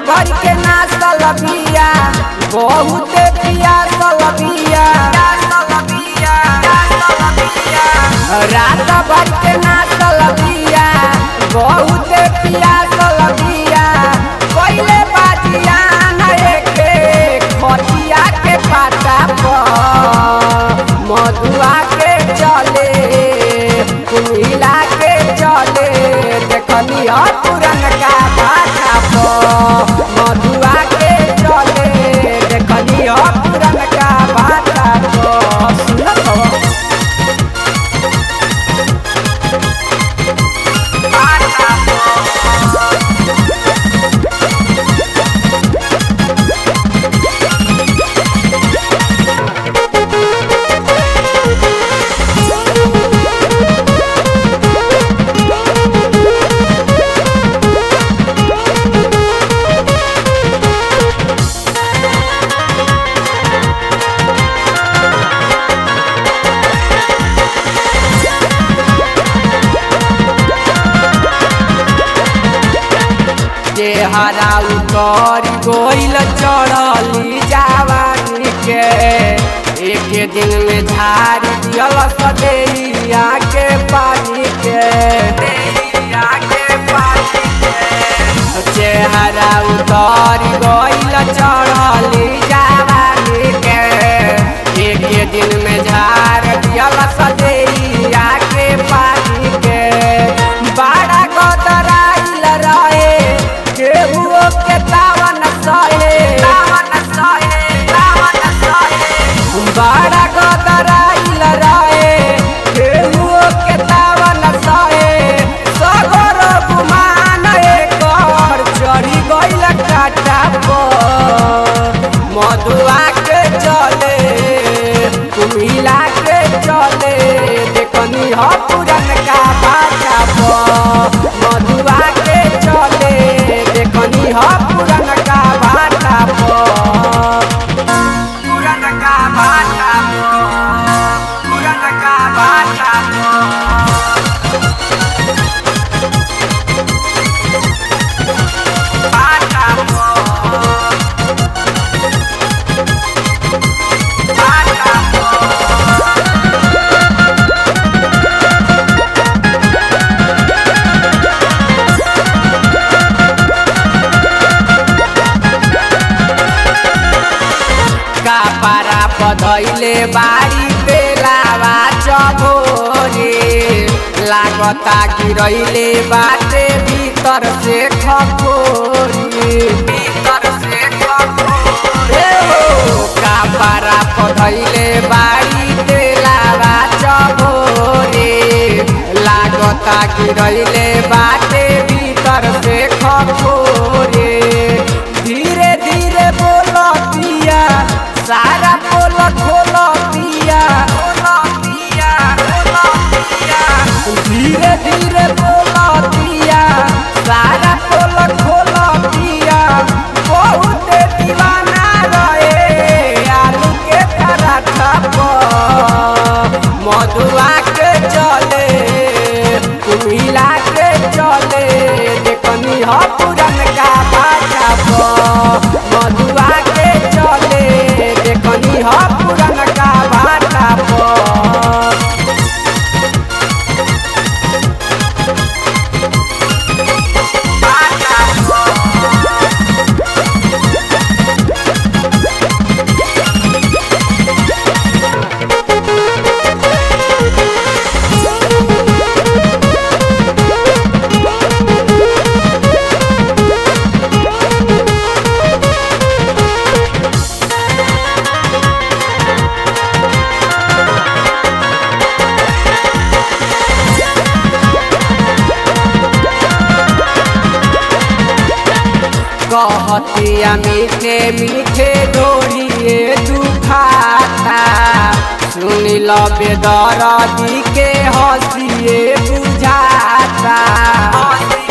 भर के नाचल बिया बहुत पियासल बिया रात भर के नाचल बिया बहुत पियासल बिया पहिले बाजिया नए के खटिया के पाता पर मधुआ के चले कुमिला के चले देखनी ह पुरन का भाषा पर मधुआ के चले देखनी ह पुरन का भाषा पर सुनत हो चेहरा उतर गोइल चढ़ली जवानी के एक दिन में झाड़ दियल सदैया के पानी के देहिया के पानी के चेहरा उतर गोइल चढ़ली जवानी के एक दिन में झाड़ दियल सदैया के पानी के बड़ा गदराइल रहे केहुओ के तावन सहे तावन सहे तावन सहे बड़ा गदराइल रहे केहुओ के तावन सहे सगर गुमान एकर चढ़ी गइल काटा पर मधुआ के चले कुमिला के चले देखनी ह पुरन का भाषा पर मधुआ के चले देखनी ह पुरन का भाषा पर पुरन का भाषा पर पुरन का भाषा पर भाषा पर भाषा पर कापारा पधैले बारी बेलावा चभोरे लागता गिरैले बाटे भीतर से खपोरी भीतर से खपोरे हो कापारा पधैले बारी बेलावा चभोरे लागता गिरैले बाटे भीतर से खपोरे धीरे धीरे बोलो पिया सारा बोल खोल पिया धीरे धीरे बोल पिया सारा बोल खोल पिया बहुत दीवाना रहे आलू के पराठा पर मधुआ के चले कुमिला के चले देखनी ह पुरन का भाषा पर मधुआ के चले देखनी ह पुरन का भाषा पर कहतिया मीठे मीठे डोरिए दुखाता सुन लो बेदरदी के हंसिए बुझाता